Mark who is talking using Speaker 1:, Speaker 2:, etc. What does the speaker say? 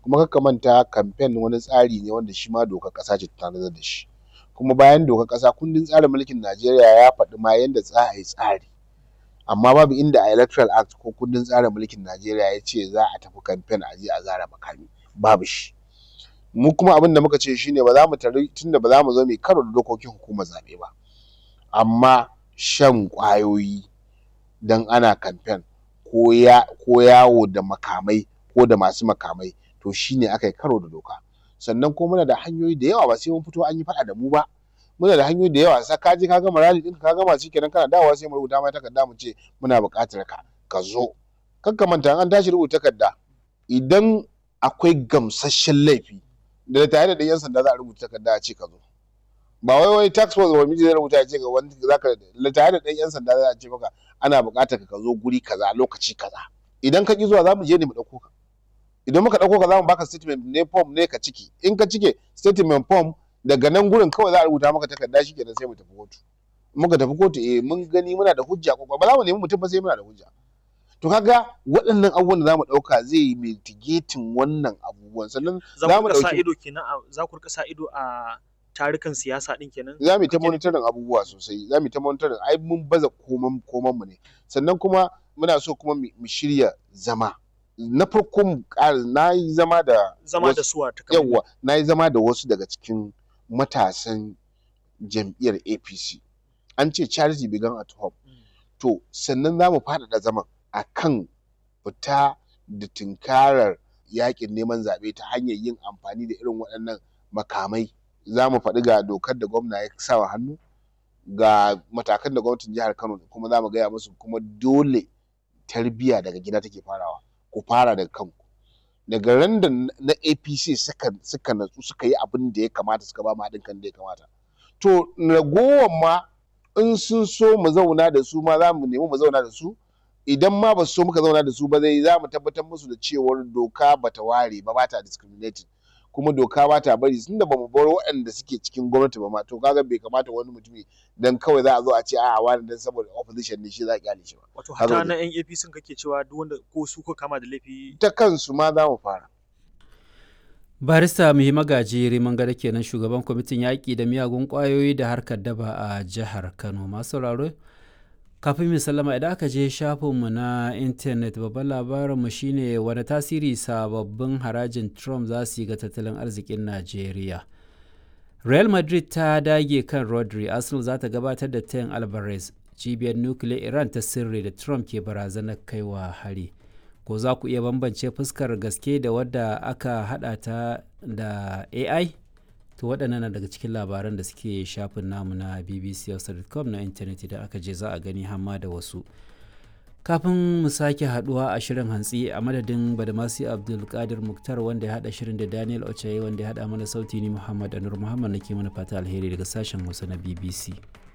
Speaker 1: kuma kar ka manta kamfen wani tsari ne wanda shi ma dokar ƙasa ce ta tanadar da shi kuma bayan dokar ƙasa kundin tsarin mulkin Najeriya ya faɗi ma yanda za a yi tsari amma babu inda a electoral act ko kundin tsarin mulkin Najeriya ya ce za a tafi kamfen a je a zare makami babu shi mu kuma abin da muka ce shine ba za mu tari tunda ba za mu zo mu yi karo da dokokin hukumar zaɓe ba amma shan ƙwayoyi dan ana kamfen ko ya ko yawo da makamai ko da masu makamai to shine aka yi karo da doka sannan kuma muna da hanyoyi da yawa ba sai mun fito an yi faɗa da mu ba muna da hanyoyi da yawa sai ka je ka gama rally ɗinka ka gama shikenan kana dawowa sai mu rubuta ma takarda mu ce muna buƙatar ka ka zo kar ka manta an tashi rubuta takarda idan akwai gamsasshen laifi da tare da yan sanda za a rubuta takarda a ce ka zo ba wai wai tax force wa miji zai rubuta ya ce ga wani zaka tare da ɗan yan sanda za a ce maka ana buƙatar ka zo guri kaza lokaci kaza idan ka ki zuwa za mu je ne mu ɗauko ka idan muka ɗauko ka za mu baka statement ne form ne ka ciki in ka cike statement form daga nan gurin kawai za a rubuta maka takarda shi kenan sai mu tafi kotu muka tafi kotu eh mun gani muna da hujja ko ba za mu nemi mutum ba sai muna da hujja to kaga waɗannan abubuwan da za mu ɗauka zai yi mitigating wannan abubuwan sannan
Speaker 2: za mu sa ido kenan za ku rika sa ido a tarukan siyasa din kenan
Speaker 1: za mu yi ta monitoring abubuwa sosai za mu yi ta monitoring ai mun baza koman koman mu ne sannan kuma muna so kuma mu shirya zama na farko mu ƙara na yi zama da
Speaker 2: zama da suwa ta
Speaker 1: yawa na yi zama da wasu daga cikin matasan jam'iyyar APC an ce charity began at home to sannan za mu faɗaɗa zaman a kan fita da tunkarar yakin neman zaɓe ta hanyar yin amfani da irin waɗannan makamai za mu faɗi ga dokar da gwamna ya sawa hannu ga matakan da gwamnatin jihar Kano kuma za mu gaya musu kuma dole tarbiyya daga gida take farawa ku fara daga kanku daga ran da na APC suka suka natsu suka yi abin da ya kamata suka ba mu haɗin kan da ya kamata to ragowar ma in sun so mu zauna da su ma za mu nemi mu zauna da su idan ma ba su so muka zauna da su ba zai za mu tabbatar musu da cewar doka bata ware ba bata discriminating kuma doka ba ta bari tunda ba mu bar waɗanda suke cikin gwamnati ba ma to kaga bai kamata wani mutumi dan kawai za a zo a ce a'a wani dan saboda opposition ne shi za a kyale shi ba
Speaker 2: wato hata na yan APC kake cewa duk wanda ko su ko kama da laifi
Speaker 1: ta kansu ma za mu fara
Speaker 3: barista muhi magaji riman gada kenan shugaban kwamitin yaƙi da miyagun ƙwayoyi da harkar daba a jihar kano masu sauraro kafin mu sallama idan aka je shafinmu na intanet babban labarinmu shine wani tasiri sababbin harajin trump za su yi ga tattalin arzikin najeriya real madrid ta dage kan rodri arsenal za ta gabatar da tayin alvarez cibiyar nukiliyar iran ta sirri da trump ke barazanar kaiwa hari ko za ku iya bambance fuskar gaske da wadda aka hada ta da ai to waɗannan na daga cikin labaran da suke shafin namu na bbc.com na intanet idan aka je za a gani hamma da wasu kafin mu sake haduwa a shirin hantsi a madadin badamasi abdulkadir muktar wanda ya hada shirin da daniel ochaye wanda ya hada mana sauti ni muhammad anur muhammad nake mana fata alheri daga sashen hausa na bbc